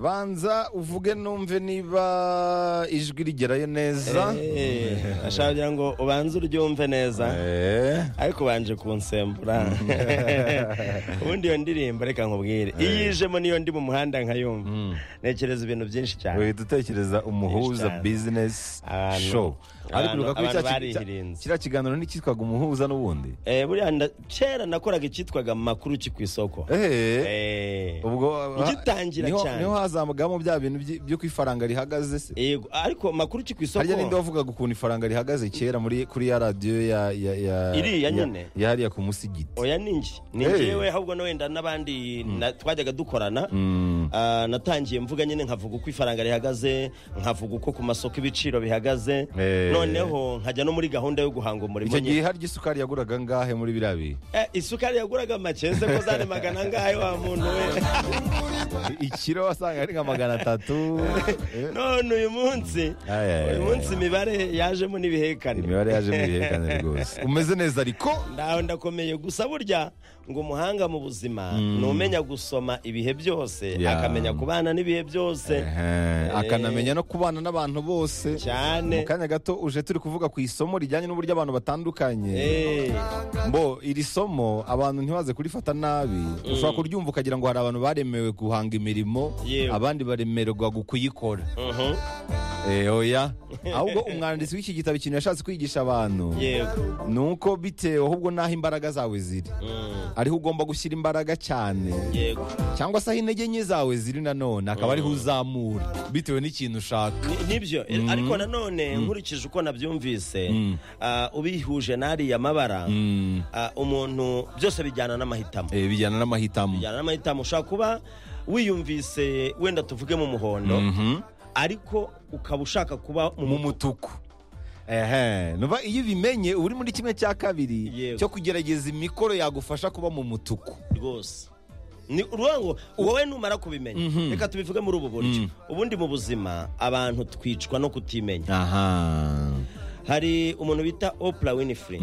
banza uvuge numve niba ijwi rigerayo neza ashaka kugira ngo ubanze uryumve neza Eh, ariko ubanje kunsembura ubundi iyo ndirimbo reka nkubwire iyo ijemo niyo ndi mu muhanda nkayumva ntekereza ibintu byinshi cyane uhita utekereza umuhuza Cyane. bizinesi Abantu- show ariko abantu- uribuka ko abantu cya- cya- barihirinze. kiriya kiganiro nticyitwaga umuhuza n'ubundi Eh, buriya nda- kera nakoraga icyitwaga makuru ki ku isoko ehe Eh, ubwo ugitangira niho- cyane. niho hazamugamo bya bintu by'i- by'uko ifaranga rihagaze se yego ariko makuru ki ku isoko harya ninde wavugaga ukuntu ifaranga rihagaze kera muri kuri ya radiyo ya ya ya Iriya ya- nyene? ya hariya ku musigiti oya ni njye ni Hey. njyewe ahubwo no wenda n'abandi na- twajyaga dukorana Ah, natangiye mvuga nyine nkavuga uko ifaranga rihagaze nkavuga uko ku masoko ibiciro bihagaze Eh. noneho nkajya no muri gahunda yo guhanga umurimo icyo nyine gihe harya isukari yaguraga ngahe muri biriya bihe Eh, isukari yaguraga makeze ko zari magana angahe wa muntu we ikiro wasanga ari nka magana atatu Eh, none uyu munsi Ay, ay, uyu ay, munsi ay. imibare yajemo n'ibihekane imibare yaje mu bihekane rwose umeze neza ariko ndaho ndakomeye gusa burya ngo umuhanga mu buzima ni umenya gusoma ibihe byose Ya. akamenya kubana n'ibihe byose Ehe, akanamenya no kubana n'abantu bose Cyane. mu kanya gato uje turi kuvuga ku isomo rijyanye n'uburyo abantu batandukanye Eh, mbo iri somo abantu ntibaze kurifata nabi ushobora kuryumva ukagira ngo hari abantu baremewe guhanga imirimo Yewe. abandi baremerwa kuyikora mhm, Eh, oya ahubwo umwanditsi w'iki gitabo ikintu yashatse kwigisha abantu yego ni uko bitewe ahubwo n'aho imbaraga zawe ziri Mm, ariho ugomba gushyira imbaraga cyane yego cyangwa se aho intege nke zawe ziri nanone akaba ariho uzamura bitewe n'ikintu ushaka Ni- nibyo eh, ariko nanone nkurikije uko nabyumvise Mm. ah, ubihuje n'ariya mabara ah, umuntu byose bijyana n'amahitamo Eh, bijyana n'amahitamo bijyana n'amahitamo ushobora kuba wiyumvise wenda tuvugemo umuhondo Mhm. ariko ukaba ushaka kuba mu mu mutu mutuku ehe nuba iyo ubimenye uba uri muri kimwe cya kabiri Yego. cyo kugerageza imikoro yagufasha kuba mu mutuku rwose ni uruvuga ngo wowe numara kubimenya reka tubivuge muri ubu buryo ubundi mu buzima abantu twicwa no kutimenya aha hari umuntu bita Oprah Winfrey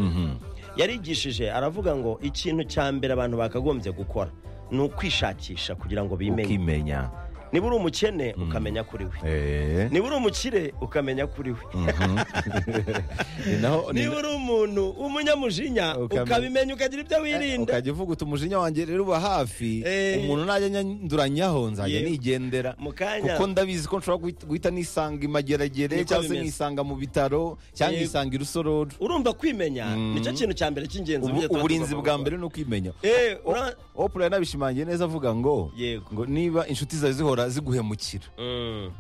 yarigishije aravuga ngo ikintu cya mbere abantu bakagombye gukora ni ukwishakisha kugira ngo bimenye ukimenya niba uri umukene ukamenya kuri we Eh, niba uri umukire ukamenya kuri we ni naho ni niba uri umuntu w'umunyamujinya Ukamenya- ukabimenya ukagira ibyo wirinda ukajya uvuga uti umujinya wanjye rero uba hafi Eh. umuntu najya nyanduranyaho nzajya Yewe. nigendera Mu kanya. kuko ndabizi ko nshobora guhita- guhita nisanga i mageragere Niko cyangwa se bimeze. nkisanga mu bitaro cyangwa Yego. nkisanga i rusororo urumva kwimenya nicyo kintu cya mbere cy'ingenzi Ubu- burya tuba uburinzi tugomba bwa gukora. mbere ni ukwimenya Eh, ura- opura yanabishimangiye neza avuga ngo Yego. ngo niba inshuti zawe zihora ziguhemukira Mm,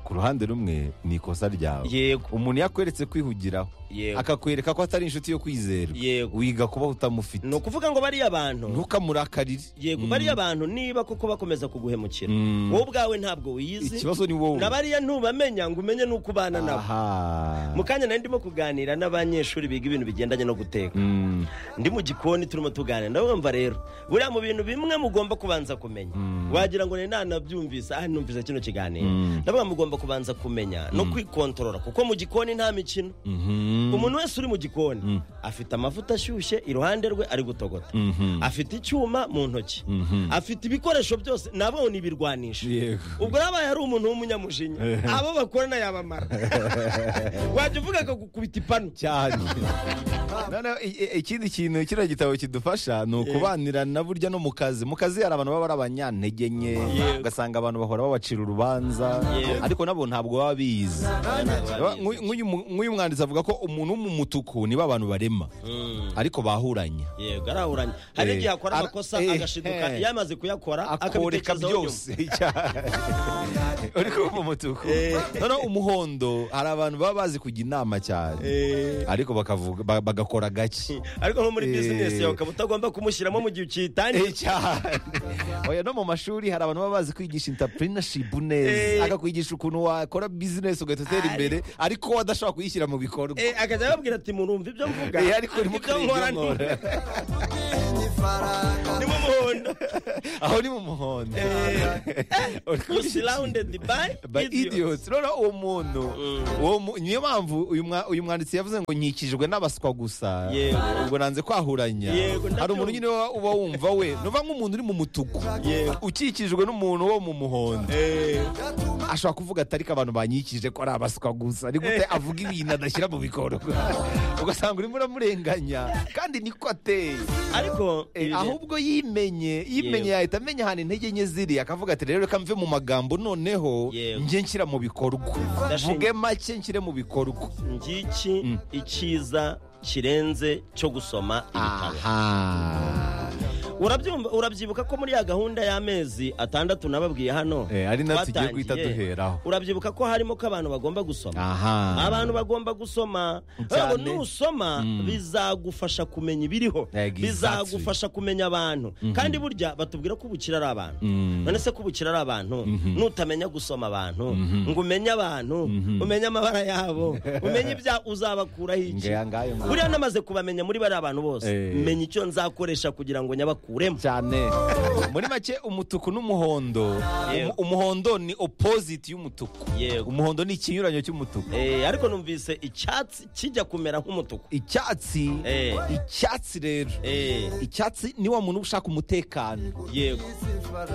ku ruhande rumwe ni ikosa ryawe yego umuntu yakweretse kwihugiraho Yego. akakwereka ko atari inshuti yo kwizerwa Yego. wiga kubaho utamufite ni ukuvuga ngo bariya bantu ntukamurakarire yego bariya bantu niba koko bakomeza kuguhemukira Mm. wowe ubwawe ntabwo wiyizi ikibazo ni wowe na bariya ntubamenya ngo umenye n'uko ubana nabo aha mu kanya nari ndimo kuganira n'abanyeshuri biga ibintu bigendanye no guteka Mm. ndi mu gikoni turimo tuganira ndabumva rero buriya mu bintu bimwe mugomba kubanza kumenya wagira ngo ni nanabyumvise ah numvise kino kiganiro ndavuga mugomba kubanza kumenya no kwikontorora kuko mu gikoni nta mikino Mhm. umuntu wese uri mu gikoni afite amavuta ashyushye iruhande rwe ari gutogota Mhm. afite icyuma mu ntoki afite ibikoresho byose nabo ni ibirwanisho Yego. ubwo yabaye ari umuntu w'umunyamujinya abo bakorana yabamara wajya uvuga akagukubita ipanu cyane noneho i- i- ikindi kintu kino gitabo kidufasha ni ukubanira na burya no mu kazi mu kazi hari abantu baba ari abanyantege nke Yego. ugasanga abantu bahora babacira urubanza Yego. ariko nabo ntabwo baba bizi Nk'uyu- nk'uyu mu- nk'uyu mwanditsi avuga ko umuntu w'umutuku nibo abantu barema ariko bahuranya yego arahuranye hari Eh, igihe akora ara- amakosa eh, agashiduka eh. iyo amaze kuyakora akoreka akabitekezaho nyuma. byose uri kumva umutuku noneho umuhondo hari abantu baba bazi kujya inama cyane Eh. ariko bakavuga ba- bagakora gake ariko nko muri Eh. bizinesi yawe ukaba utagomba kumushyiramo mu gihe ukiyitangiye Eh, cyane oya no mu mashuri hari abantu baba bazi kwigisha intapurinashi neza Eh. akakwigisha ukuntu wakora bizinesi ugahita utera imbere ariko wowe adashobora kuyishyira mu bikorwa Eh, akajya ababwira ati murumva ibyo mvuga Eh, ariko urimo ibyo kureba nkora ibyo nkora. ni mu muhondo aho ni mu muhondo usirawundedi bayi by idiots rero uwo muntu uwo mu- niyo mpamvu uyu mwa- uyu mwanditsi yavuze ngo nkikijwe n'abaswa gusa Yego. ubwo nanze kwahuranya Yego, ndabyumva. hari umuntu nyine uba- uba wumva we nuva nk'umuntu uri mu mutuku Yego. ukikijwe n'umuntu wo mu muhondo ashobora kuvuga atari ko abantu banyikije ko ari abaswa gusa ni gute avuga ibintu adashyira mu bikorwa ugasanga urimo uramurenganya kandi niko ateye ariko Eh, ibi- ahubwo yimenye yimenye Yewe. yahita amenya ahantu intege nke ziri akavuga ati rero reka mve mu magambo noneho Yewe. njye nshyira mu bikorwa Ndashima. mvuge make nshyire mu bikorwa ngiki icyiza kirenze cyo gusoma ibitabo aha urabyumva urabyibuka ko muri ya gahunda y'amezi atandatu nababwiye hano Eh, ari nayo tugiye twatangiye. guhita duheraho. urabyibuka ko harimo ko abantu bagomba gusoma aha abantu bagomba gusoma Cyane. ngo nusoma bizagufasha kumenya ibiriho Exactly. bizagufasha kumenya abantu kandi burya batubwira ko ubukira ari abantu Mm. none se ko ubukira ari abantu nutamenya gusoma abantu ngo umenye abantu umenye amabara yabo umenye ibya uzabakuraho iki Ngeya ngayo ngo- buriya namaze kubamenya muri bariya bantu bose Eh. menya icyo nzakoresha kugira ngo nyabakuremo cyane muri make umutuku n'umuhondo Yewe. umu- umuhondo ni opposite y'umutuku Yego. umuhondo ni ikinyuranyo cy'umutuku Eh, ariko numvise icyatsi kijya kumera nk'umutuku icyatsi Eh. icyatsi rero Eh, icyatsi ni wa muntu uba ushaka umutekano yego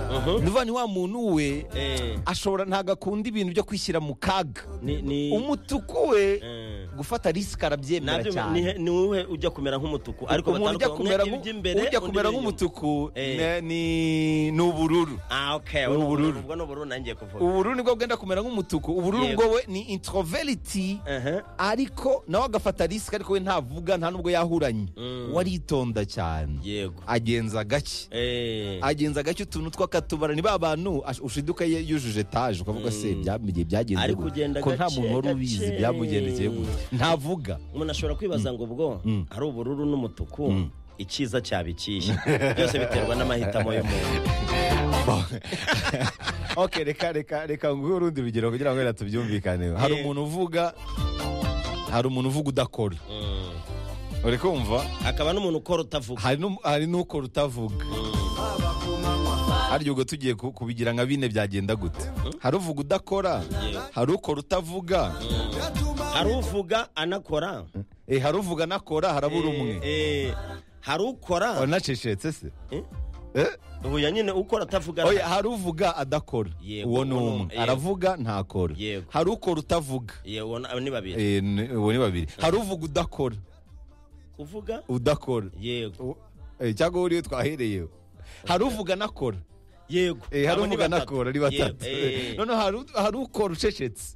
Mhm. nuva ni wa muntu we Eh, ashobora ntabwo akunda ibintu byo kwishyira mu kaga ni- ni- umutuku we Eh. gufata risike arabyemera nabyo cyane ni wowe ujya kumera nk'umutuku ariko umuntu ujya kumera batandukanye nku- iby'imbere ujya undi kumera iby'inyuma. nk'umutuku Eh. ne- ni ni ubururu ah okay Ni ubururu. ubwo ni ubururu nangiye kuvuga ubururu nibwo bwenda kumera nk'umutuku ubururu Yego. bwo we ni introveriti Aha. ariko nawe agafata risike ariko we ntavuga nta n'ubwo yahuranye Mm. waritonda cyane yego agenza gake Eh, agenza gake utuntu tw'akatubara ni ba bantu ash- ushiduka ye- yujuje etaje ukavuga se byamugiye byagenze Ari gute kugenda ko nta gake, muntu wari ubizi gake. byamugendekeye gute ntavuga umuntu ashobora kwibaza ngo ubwo ari ubururu n'umutuku icyiza cyaba ikihe byose biterwa n'amahitamo y'umuntu ok reka reka reka nguhe urundi rugero kugira ngo wenda tubyumvikaneho hari Eh. umuntu uvuga hari umuntu uvuga udakora Mm. uri kumva akaba n'umuntu ukora utavuga hari n'um- hari n'ukora utavuga harya ubwo tugiye ku- kubigira nka bine byagenda gute hari uvuga udakora Yeah. hari ukora utavuga hari uvuga anakora eh, hari uvuga anakora harabura umwe Eh, eh, hari ukora wanacecetse se Eh? Eh? oya nyine ukora atavuga oya hari uvuga adakora Yego, uwo ni uwo ni umwe umwe. aravuga ntakora Yego. hari ukora utavuga yewe na- ni babiri Eh, ni- uwo ni babiri hari uvuga udakora uvuga udakora yego U- eh, cyangwa wowe uriwe twahereye hari uvuga anakora yego Eh, hari Abo ni uvuga batatu. anakora ari Yego, batatu eh, none hari u- hari ukora ucecetse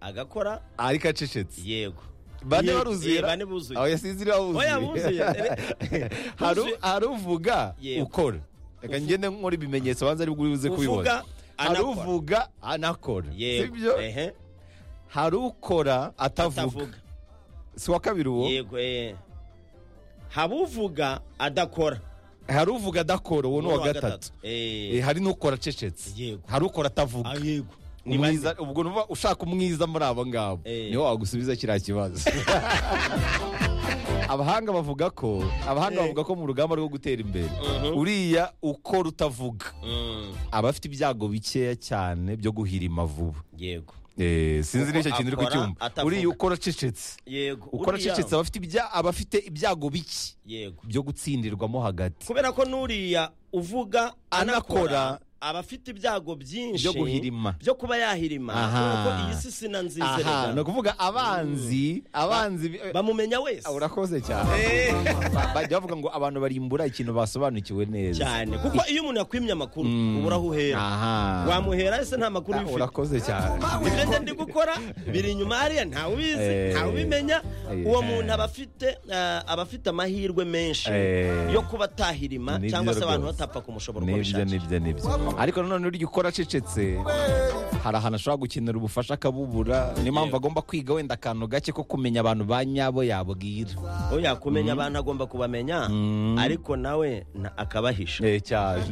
agakora ariko acecetse yego bane Yego, baruzuye eh, ra? bane buzuye. Aho yasinziriye Oya, buzuye. hari u- Buzuye. hari uvuga Yego. ukora reka ngende nkora ibimenyetso banza ari bwo uri buze kubibona uvuga hari anakora uvuga anakora sibyo yego ehe hari ukora atavuga atavuga si uwa kabiri uwo yego eh. haba uvuga adakora hari uvuga adakora uwo ni uwa gatatu Eh, Eh, hari n'ukora acecetse Yego. hari ukora atavuga ah, yego ni umwiza ubwo nuva ushaka umwiza muri abo ngabo Eh. niho wagusubiza kiriya kibazo abahanga bavuga ko abahanga Eh. bavuga ko mu rugamba rwo gutera imbere Mhm. uriya ukora utavuga bane. Mm, aba afite ibyago bikeya cyane byo guhirima vuba yego Eh, sinzi Kuko n'icyo kintu uri akora kucyumva atavuga. uriya ukora acecetse yego ukora uriya- acecetse aba afite ibya- aba afite ibyago bike yego byo gutsindirwamo hagati kubera ko n'uriya uvuga Anakora. anakora aba afite ibyago byinshi Byo guhirima. byo kuba yahirima Aha. kubera ko iyi si sina aha ni nzizerera ukuvuga abanzi abanzi bi- bamumenya wese Ah, urakoze cyane Eh, Ba- bajya bavuga ngo abantu barimbura ikintu basobanukiwe neza cyane kuko iyo umuntu yakwimye amakuru ubura aho uhera aha wamuhera ese nta makuru Ah, uba ufite urakoze cyane ibyo njya ndi gukora biri inyuma hariya ntawe ubizi Eh. ntawe ubimenya Eh. uwo muntu aba afite ah, aba afite amahirwe menshi Eh. yo kuba atahirima Nibyo cyangwa se abantu rwose. batapfa kumushobora uko nibyo bishakiye nibyo nibyo ariko nanone urya ukora acecetse hari ahantu ashobora gukenera ubufasha akabubura niyo mpamvu agomba kwiga wenda akantu gake ko kumenya abantu ba nyabo yabwira oya kumenya abantu agomba kubamenya ariko nawe na- akabahisha Eh, cyane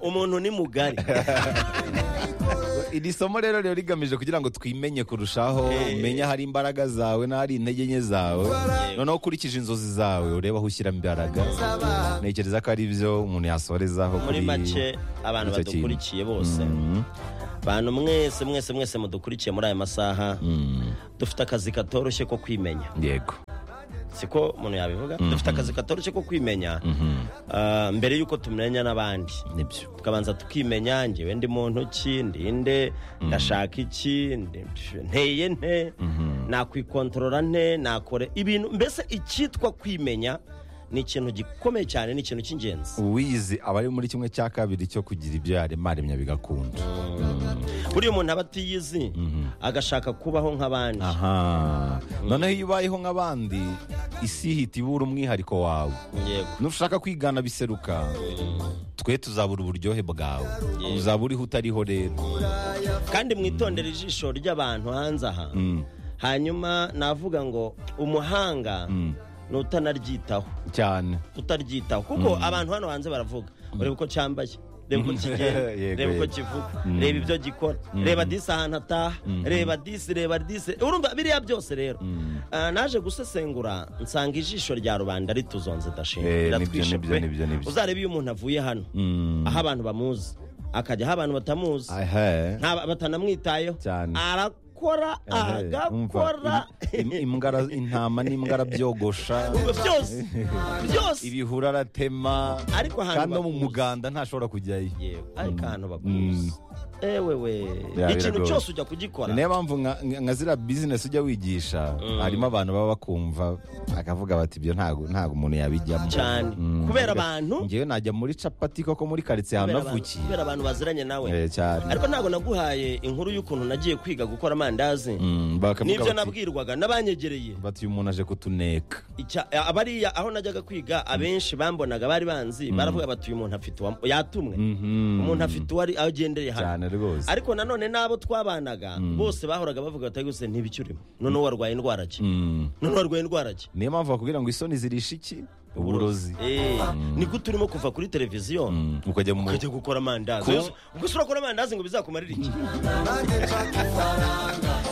umuntu ni mugari iri somo rero riba rigamije kugira ngo twimenye kurushaho umenye ahari imbaraga zawe n'ahari intege nke zawe noneho ukurikije inzozi zawe ureba aho ushyiramo imbaraga ntekereza ko ari byo umuntu yasorezaho muri kuri make abantu icyo kintu. badukurikiye bose abantu mwese mwese mwese mudukurikiye muri aya masaha dufite akazi katoroshye ko kwimenya yego siko umuntu yabivuga dufite akazi katoroshye ko kwimenya Ah, mbere y'uko tumenya n'abandi nibyo tukabanza tukimenya njyewe ndi muntu ki ndi nde ndashaka iki ndi- nteye nte nakwikontorora nte nakore ibintu mbese icyitwa kwimenya ni ikintu gikomeye cyane ni ikintu cy'ingenzi uwizi aba ari muri kimwe cya kabiri cyo kugira ibyo yaremaremye bigakunda buriya umuntu aba atiyizi agashaka kubaho nk'abandi aha noneho iyo ubayeho nk'abandi isi ihita ibura umwihariko wawe yego nushaka kwigana biseruka twe tuzabura uburyohe bwawe uzaba uriho utariho rero kandi mwitondera ijisho ry'abantu hanze aha hanyuma navuga ngo umuhanga ni utanaryitaho cyane utaryitaho kuko abantu hano hanze baravuga ureba uko cyambaye reba uko kigenda Yego, reba uko yego. kivuga reba ibyo gikora reba disi ahantu ataha reba disi reba disi urumva biriya byose rero Ah, naje gusesengura nsanga ijisho rya rubanda rituzonze dashinga Eh, nibyo, riratwishe nibyo, pe. nibyo, nibyo. uzarebe iyo umuntu avuye hano aho abantu bamuzi akajya aho abantu batamuzi ehe nta- batanamwitayeho Cyane. arakora ehe, agakora umva, im- im- imbwa ara- intama n'imbwa arabyogosha byose byose ibihuru aratema Ariko ahantu kandi no mu bakuzi. muganda ntashobora kujyayo yewe ariko ahantu bakuzi ewe we Ya, ikintu biragoye. cyose ujya kugikora niyo mpamvu nka- nka nka ziriya bizinesi ujya wigisha harimo abantu baba bakumva bakavuga bati ibyo ntabwo ntabwo umuntu yabijyamo Cyane. Mm. Kubera abantu- ngewe najya muri capati koko muri karitsiye kubera ahantu abantu- navukiye kubera abantu baziranye nawe Eh, cyane ariko ntabwo naguhaye inkuru y'ukuntu nagiye kwiga gukora amandazi Mm, bakavuga bati- n'ibyo nabwirwaga n'abanyegereye bati uyu muntu aje kutuneka Icya- abariya aho najyaga kwiga abenshi bambonaga bari banzi baravuga bati uyu muntu afite uwa- yatumwe umuntu afite uwo ari- agendeye hano cyane rwose ariko nanone n'abo twabanaga bose bahoraga bavuga bati gusa ntibikirimo noneho warwaye indwara ki Mm. noneho warwaye indwara ki niyo mpamvu bakubwira ngo isoni zirisha iki uburozi Eh, niko turimo kuva kuri televiziyo Mm, ukajya mu ukajya gukora amandazi Ku- Ubwo ubwo se urakora amandazi ngo bizakumarire iki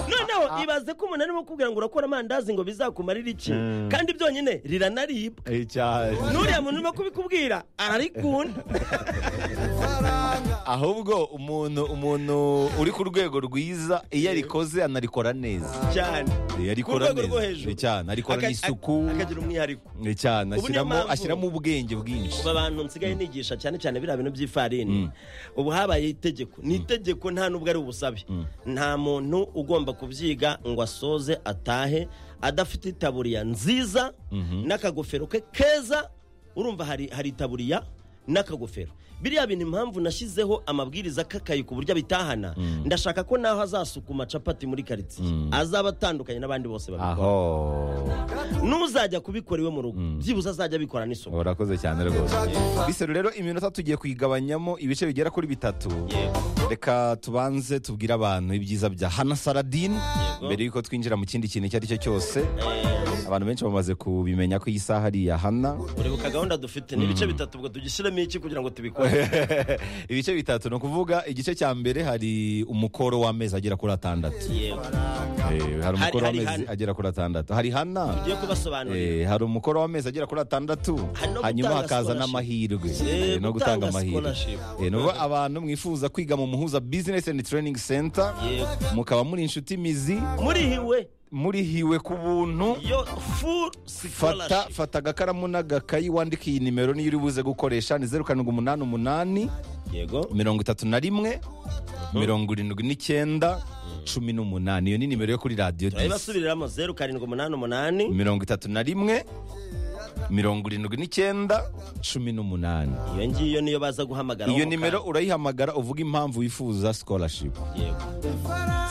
noneho ibaze ko umuntu arimo kukubwira ngo urakora amandazi ngo bizakumarire iki kandi byonyine riranaribwa Eh, cyane n'uriya muntu urimo kubikubwira ararikunda ahubwo umuntu umuntu uri ku rwego rwiza iyo arikoze anarikora neza cyane Eh, ku arikora rwego rwo neza hejuru Eh, cyane arikorana Aka- isuku ak- akagira umwihariko Eh, cyane Ubu niyo ashyiramo mpamvu- ashyiramo ubwenge bwinshi ubu abantu nsigaye nigisha cyane cyane biriya bintu by'ifarini ubu habaye itegeko ni itegeko nta n'ubwo ari ubusabe nta muntu ugomba kubyiga ngo asoze atahe adafite itaburiya nziza n'akagofero ke keza urumva hari hari itaburiya n'akagofero biriya bintu impamvu nashyizeho amabwiriza kakayi ku buryo abitahana ndashaka ko naho azasukuma capati muri karitsiye azaba atandukanye n'abandi bose babikora aho n'uzajya kubikora iwe mu rugo byibuze azajya abikora n'isuku urakoze cyane rwose biseru rero iminota tugiye kuyigabanyamo ibice bigera kuri bitatu Yego. reka tubanze tubwire abantu ibyiza bya hana saradine mbere y'uko twinjira mu kindi kintu icyo ari cyo cyose abantu benshi bamaze kubimenya ko iyi saha ari iya hana uribuka gahunda dufite n'ibice bitatu ubwo tugishyiremo iki kugira ngo tubikore ibice bitatu ni ukuvuga igice cya mbere hari umukoro w'amezi agera kuri atandatu yewe Eh, hari umukoro hari w'amezi Hana. agera kuri atandatu hari hana tugiye kubasobanurira Eh, hari umukoro w'amezi agera kuri atandatu Hari no hanyuma gutanga hakaza scholarship. n'amahirwe Eh, Eh, no gutanga gutanga amahirwe scholarship. Eh, ni ukuvuga abantu mwifuza kwiga mu muhuza business and training center Yego. mukaba muri inshuti mizi murihiwe murihiwe ku buntu yo full fata scholarship fata agakaramu n'agakayi wandike iyi nimero niyo uri buze gukoresha ni zeru karindwi umunani umunani yego mirongo itatu na rimwe mirongo irindwi n'icyenda cumi n'umunani iyo ni nimero yo kuri radiyo disi turabibasubiriramo zeru karindwi umunani umunani mirongo itatu na rimwe mirongo irindwi n'icyenda cumi n'umunani iyo ngiyo niyo baza guhamagara iyo nimero urayihamagara uvuga impamvu wifuza scholarship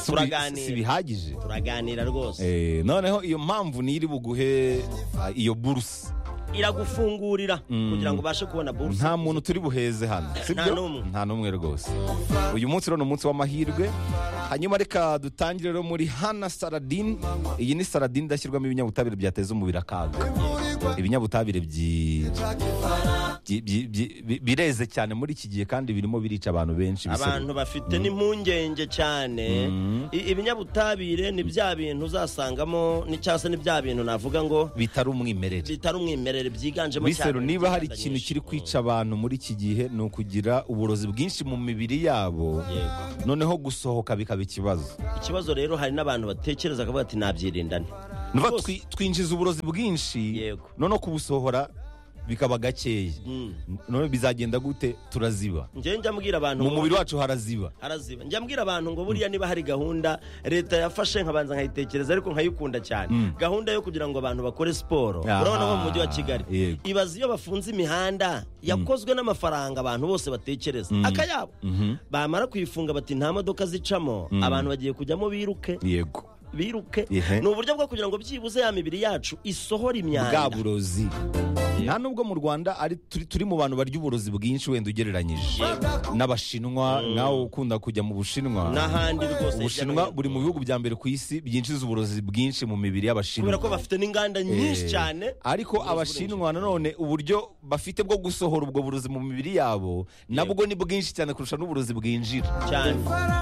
Si- Turaganira. si bihagije turaganira rwose Eh, noneho iyo mpamvu niyo iri buguhe ah, iyo buruse iragufungurira kugira ngo ubashe kubona buruse nta muntu turi buheze hano sibyo n'umwe. nta n'umwe rwose uyu munsi rero ni umunsi w'amahirwe hanyuma reka dutangire rero muri hana saradine iyi ni saradine idashyirwamo ibinyabutabire byateza umubiri akaga ibinyabutabire byi byi- byi- byi- bi- bireze cyane muri iki gihe kandi birimo birica abantu benshi ibisebe. abantu bafite n'impungenge cyane I- ibinyabutabire ni bya bintu uzasangamo ni cyangwa se ni bya bintu navuga ngo bitari umwimerere bitari umwimerere byiganjemo bisero niba hari inganda ikintu nyinshi. kiri kwica abantu muri iki gihe ni ukugira uburozi bwinshi mu mibiri yabo Yego. noneho gusohoka bikaba ikibazo ikibazo rero hari n'abantu batekereza akavuga ati nabyirindane Nuva Rwose. twi- twinjiza uburozi bwinshi Yego. noneho kubusohora bikaba gakeya noneho bizagenda gute turaziba njyewe njya mbwira abantu mu mubiri wacu haraziba araziba njya mbwira abantu ngo buriya niba hari gahunda leta yafashe nkabanza nkayitekereza ariko nkayikunda cyane gahunda yo kugira ngo abantu bakore siporo Aha, urabona ko mu mujyi wa kigali yego. ibaze iyo bafunze imihanda yakozwe n'amafaranga abantu bose batekereza akayabo bamara kuyifunga bati nta modoka zicamo abantu bagiye kujyamo biruke yego biruke Ihe. ni uburyo bwo kugira ngo byibuze ya mibiri yacu isohora bwa imyanda burozi nta nubwo mu rwanda ari turi, turi mu bantu barya uburozi bwinshi wenda ugereranyije n'abashinwa nawe ukunda kujya mu bushinwa n'ahandi rwose hirya no ubushinwa hino. buri mu bihugu bya mbere ku isi byinjiza uburozi bwinshi mu mibiri y'abashinwa kubera ko bafite n'inganda nyinshi Eh, cyane ariko abashinwa nanone uburyo bafite bwo gusohora ubwo burozi mu mibiri yabo nabwo ni bwinshi cyane kurusha n'uburozi bwinjira cyane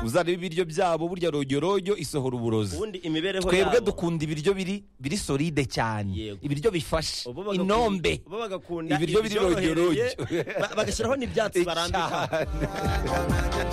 uzareba ibiryo byabo burya rojyorojo isohora uburozi ubundi imibereho twebwe yabo dukunda ibiryo biri biri solide cyane Yego. ibiryo bifashe Bo bagakunda- inombe bo bagakunda Ibiryo biri ibyorohereye, rojyorojo. ba- bagashyiraho n'ibyatsi barambika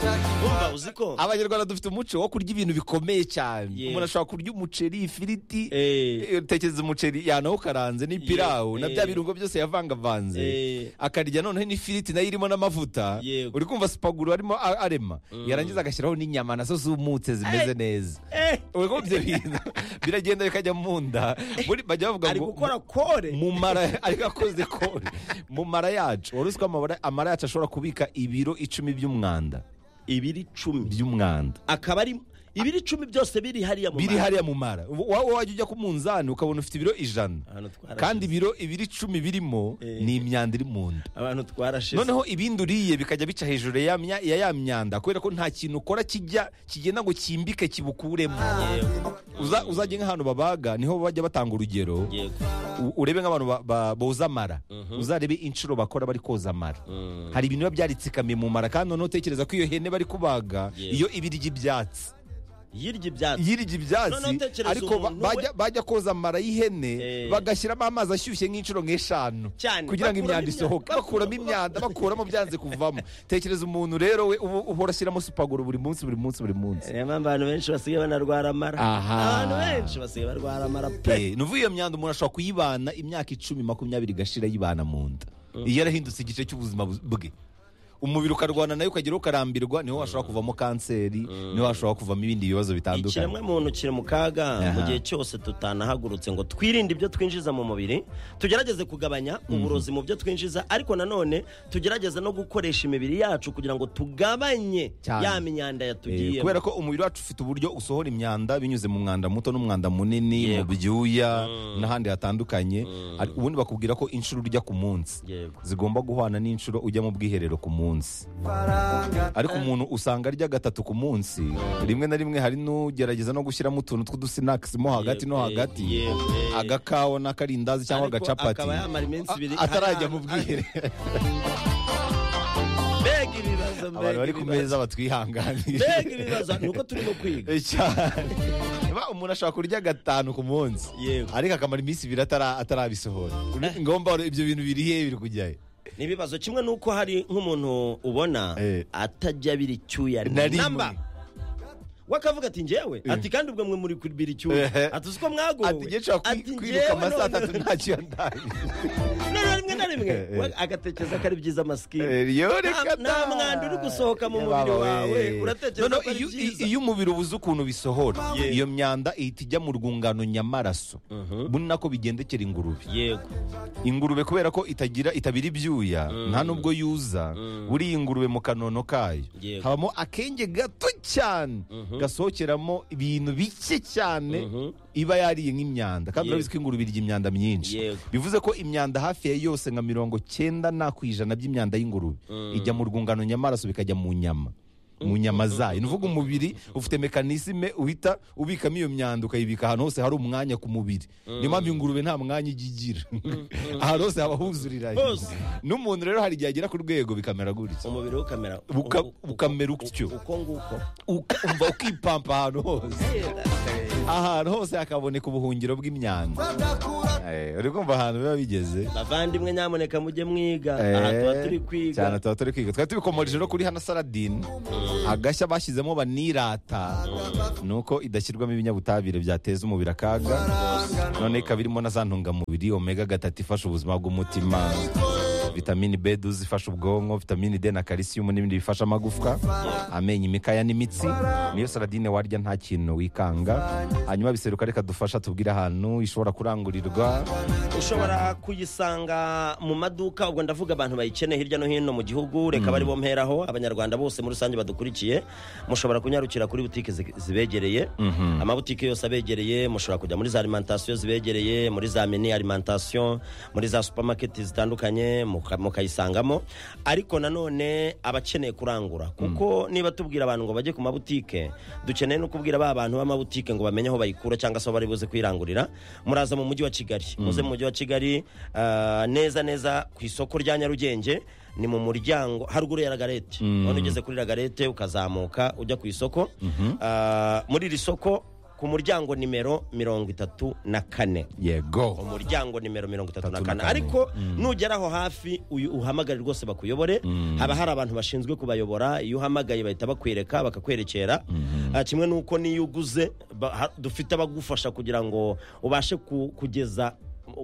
Cyane. wumva uzi ko abanyarwanda dufite umuco wo kurya ibintu bikomeye cyane Yego. umuntu ashobora kurya umuceri ifiriti Eh. eh, utekereza umuceri yanawukaranze n'ipirawu Yego. na Eh. bya birungo byose yavangavanze Eh. akarya noneho n'ifiriti nayo irimo n'amavuta Yego. uri kumva sipaguru arimo a- arema yarangiza agashyiraho n'inyama nazo zumutse zimeze neza Eh, Urumva ko ibyo bintu biragenda bikajya mu nda Buri- bajya bavuga ari ngo- gukora kore mu mara ariko akoze ko mu mara yacu wari uzi ko amabara- amara yacu ashobora kubika ibiro icumi by'umwanda ibiri icumi by'umwanda akaba ari ibiri icumi byose biri hariya mu biri mara. hariya mu mara wowe wajya ujya ku munzani ukabona ufite ibiro ijana Ahantu twarashize. kandi ibiro ibiri icumi birimo Eh. ni imyanda iri mu nda abantu twarashize noneho ibindi uriye bikajya bica hejuru ya mya- ya ya myanda kubera ko nta kintu ukora kijya kigenda ngo kimbike kibukuremo Yego, Uza- uzajya nk'ahantu babaga niho bajya batanga urugero yego. U- urebe nk'abantu ba- ba- boza amara uzarebe inshuro bakora bari koza amara Mm. hari ibintu biba byaritsikamiye mu mara kandi noneho utekereza ko iyo hene bari kubaga Yego. iyo ibirya ibyatsi yirya ibyatsi yirya ibyatsi Noneho utekereza ariko ba- umuntu bajya bajya koza amara y'ihene Eh. bagashyiramo amazi ashyushye nk'inshuro nk'eshanu Cyane. kugira ngo Bakuramo imyanda imyanda. isohoke bakuramo imyanda bakuramo byanze kuvamo tekereza umuntu rero we uba uhora ashyiramo supaguru buri munsi buri munsi buri munsi niyo mpamvu abantu benshi basigaye banarwara amara Aha. abantu benshi basigaye barwara amara pe Eh, nuvuga iyo myanda umuntu ashobora kuyibana imyaka icumi makumyabiri igashira yibana mu nda iyo yarahindutse igice cy'ubuzima buz- bwe umubiri ukarwana nayo ukageraho ukarambirwa niho hashobora kuvamo kanseri niho hashobora kuvamo ibindi bibazo bitandukanye ikiremwa muntu kiri mu kaga Aha. mu gihe cyose tutanahagurutse ngo twirinde ibyo twinjiza mu mubiri tugerageze kugabanya uburozi mu byo twinjiza ariko nanone tugerageze no gukoresha imibiri yacu kugira ngo tugabanye Cyane. ya myanda Eh, yatugiyemo kubera ko umubiri wacu ufite uburyo usohora imyanda binyuze mu mwanda muto n'umwanda munini mu byuya n'ahandi hatandukanye Ari- ubundi bakubwira ko inshuro urya ku munsi Yego. zigomba guhana n'inshuro ujya mu bwiherero ku munsi ariko umuntu usanga arya gatatu ku munsi rimwe na rimwe hari n'ugerageza no gushyiramo utuntu tw'udusinakisi mo hagati no Yego, hagati yego, yego. agakawa n'akarindazi cyangwa Ariko agacapati akaba yamara iminsi ibiri A- atarajya hari mu ahantu- bwiherero mbega ibibazo abantu mbega bari ku ibibazo meza batwihanganire mbega ibibazo ni uko turimo kwiga Cyane. Niba umuntu ashobora kurya gatanu ku munsi Yego. ariko akamara iminsi ibiri atara- atarabisohora ngomba wari- ibyo bintu biri hehe biri kujyayo ni ibibazo kimwe n'uko hari nk'umuntu ubona Eh. atajya bira icyuya Na rimwe. namba wakavuga ati njyewe ati kandi ubwo mwe muri kubira icyuya Eh. ati uzi ko mwagowe ati njye nshobora Ati, kwi- "Njyewe kwiruka amasaha noneho- atatu ntacyo ndaye noneho rimwe na rimwe Eh, eh. agatekereza ko ari byiza Eh, masikini yo Nta- reka nta da. mwanda uri gusohoka mu mubiri Yabawe. wawe, uratekereza Noneho ko ari iyo- byiza. iyo umubiri ubuze ukuntu bisohora Yego. iyo myanda ihita ijya mu rwungano nyamaraso bundi nako bigendekera ingurube yego ingurube kubera ko itagira itabira ibyuya nta nubwo yuza buriya ingurube mu kanono kayo Yego. habamo akenge gato cyane gasohokeramo ibintu bike cyane iba yariye nk'imyanda kandi Yego. urabizi ko ingurube irya imyanda myinshi Yego. bivuze ko imyanda hafi ya yose nka mirongo cyenda na ku ijana by'imyanda y'ingurube ijya mu rwungano nyamaraso bikajya mu nyama mu nyama zayo ni uvuga umubiri ufite mekanisme uhita ubikamo iyo myanda ukayibika ahantu hose hari umwanya ku mubiri niyo mpamvu ingurube nta mwanya ijya igira ahantu hose haba huzurira Hose. n'umuntu rero hari igihe agera ku rwego bikamera gutya umubiri we ukamera Buka- uko- uko- bukamera utyo. uko nguko Uka- umva ukipampa ahantu hose ahantu hose hakaboneka ubuhungiro bw'imyanda Eh, uri kumva ahantu biba bigeze bavandimwe nyamuneka mujye mwiga Eh, aha tuba turi kwiga cyane tuba turi kwiga twari tubikomoreje no kuri hano saradine agashya bashyizemo banirata ni uko idashyirwamo ibinyabutabire byateza umubiri akaga none ikaba irimo na za ntungamubiri omega gatatu ifasha ubuzima bw'umutima vitamini b duzi ifasha ubwonko vitamini d na kalisiyumu n'ibindi bifasha amagufwa amenyo imikaya n'imitsi niyo saradine warya nta kintu wikanga hanyuma biseruka reka dufasha tubwire ahantu ishobora kurangurirwa ushobora kuyisanga mu maduka ubwo ndavuga abantu bayikeneye hirya no hino mu gihugu reka bari bo mperaho abanyarwanda bose muri rusange badukurikiye mushobora kunyarukira kuri butike zi- zibegereye amabutike yose abegereye mushobora kujya muri za alimentation zibegereye muri za mini alimentation muri za supermarket zitandukanye muka- mukayisangamo ariko nanone abakeneye kurangura kuko niba tubwira abantu ngo bajye ku mabutike dukeneye no kubwira ba bantu b'amabutike ngo bamenye aho bayikura cyangwa se aho bari buze kwirangurira muraza mu mujyi wa kigali muze mu mujyi wa kigali ah, neza neza ku isoko rya nyarugenge ni mu muryango haruguru ya ragarete none ugeze kuri ragarete ukazamuka ujya ku isoko Ah, muri iri soko ku muryango nimero mirongo itatu na kane yego umuryango nimero mirongo itatu na Tatu na kane kane. ariko nugeraho hafi uyu- uhamagare rwose bakuyobore haba hari abantu bashinzwe kubayobora iyo uhamagaye bahita bakwereka bakakwerekera Ah, kimwe n'uko n'iyo uguze ba- ha- dufite abagufasha kugira ngo ubashe ku- kugeza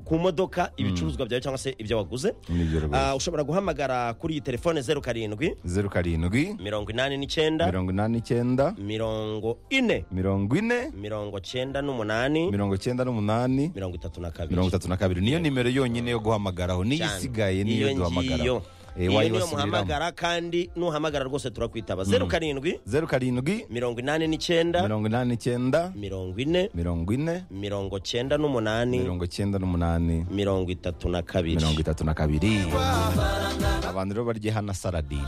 ku modoka ibicuruzwa byawe cyangwa se ibyo waguze Nibyo rwose. Ah, ushobora guhamagara kuri iyi telefone zeru karindwi zeru karindwi mirongo inani n'icyenda mirongo inani n'icyenda mirongo ine mirongo ine mirongo cyenda n'umunani mirongo cyenda n'umunani mirongo itatu na kabiri mirongo itatu na kabiri niyo nimero yonyine yo guhamagaraho niyo cyane. isigaye niyo duhamagaraho Eh, iyo niyo wayibasubiramo. muhamagara kandi nuhamagara rwose turakwitaba zeru karindwi zeru karindwi mirongo inani n'icyenda mirongo inani n'icyenda mirongo ine mirongo ine mirongo cyenda n'umunani mirongo cyenda n'umunani mirongo itatu na kabiri mirongo itatu na kabiri abantu rero barya hana saradini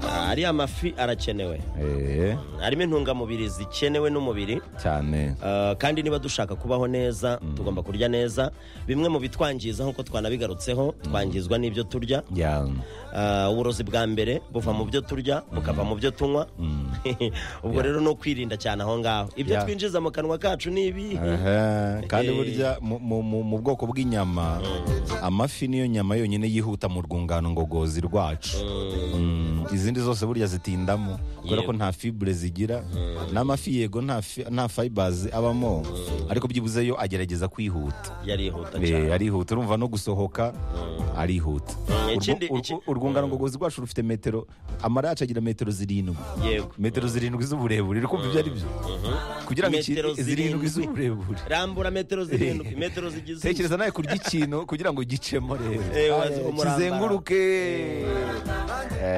Ah, ariya mafi arakenewe Eh, harimo intungamubiri zikenewe n'umubiri cyane Uh, kandi niba dushaka kubaho neza tugomba kurya neza bimwe mu bitwangiza nk'uko twanabigarutseho twangizwa n'ibyo turya Ya. Uh, uburozi bwa mbere buva mu byo turya bukava mu byo tunywa ubwo rero ni ukwirinda cyane aho ngaho ibyo Yeah. twinjiza mu kanwa kacu ni ibi Aha, kandi Eh. burya mu- mu- mu mu bwoko bw'inyama amafi niyo nyama yonyine yihuta mu rwungano ngogozi rwacu Mm, izindi zose burya zitindamo kubera ko nta fibure zigira n'amafi yego nta fi- nta fibers abamo ariko byibuze yo agerageza kwihuta yarihuta Eh, cyane arihuta urumva no gusohoka arihuta Mm, Urwu- ikindi- urwu- iki- urwungano ngogozi rwacu rufite metero amaraci agira metero zirindwi yego metero zirindwi z'uburebure uri kumva ibyo ari byo kugira ngo iki- Metero zirindwi zirindwi. z'uburebure rambura metero zirindwi metero zigize tekereza nawe kurya ikintu kugira ngo gicemo rero Eh, wazi Aye, kumurambara. kizenguruke